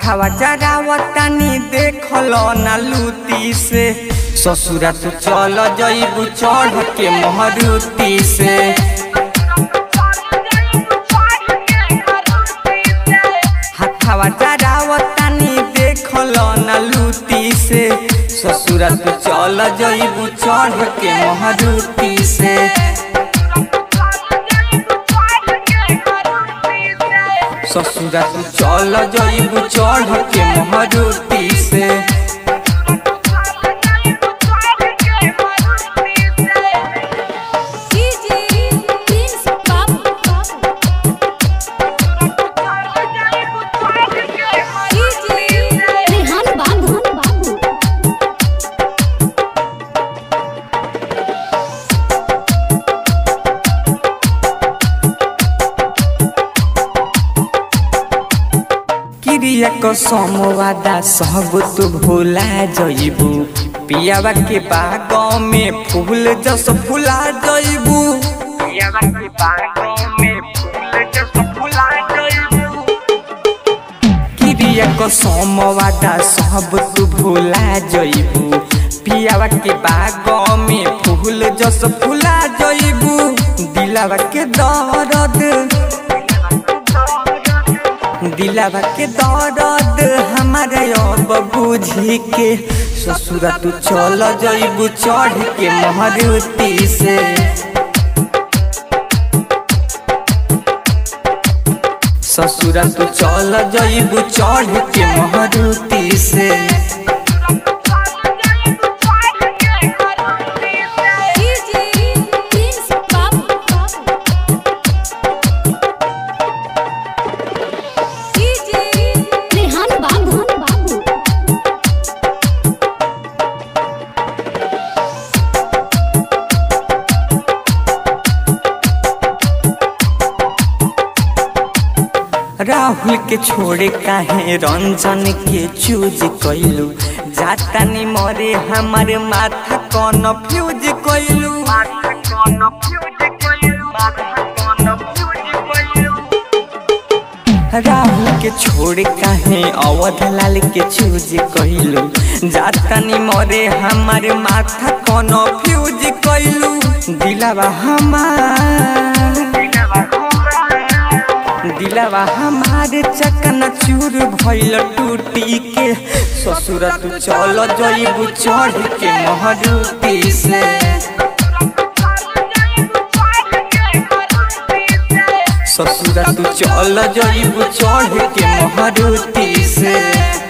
हथवा जरावतानी देखल ना लूटी से ससुरा तू चल जईबू चढ़ के महरुती से हथवा जरावतानी देखल ना लूटी से ससुरा तू चल जईबू चढ़ के महरुती से ससुरा तू चल जईबू चढ़ के महरुती से रेहान बाबू बाबू क्रिया को समवादा सब तू भूला जईबू पियावा के बागों में फूल जस फुला जईबू पियावा के बागों में फूल जस फुला जईबू क्रिया को समवादा सब तू भूला जईबू पियावा के बागों में फूल जस फुला जईबू दिलावा के दर्द दिलावा के दर्द हमारे अब बुझी के ससुरा तू चल जईबू चढ़ के महरुती से ससुरा तू चल जईबू चढ़ के महरुती से रेहान बाबू बाबू राहुल के छोड़े काहे रंजन के चूज कैलू जाता नी मरे हमारे माथा कौन फ्यूज कैलू राहुल के छोड़ काहे अवध लाल के चूज कैलू जाता नी मरे हमारे माथा कौन फ्यूज कैलू दिलावा हमार दिलावा हमारे चकना चूर भइल टूटी के ससुर तू चल जईबू चढ़ के महरुती से ससुर तू चल जईबू चढ़ के महरुती से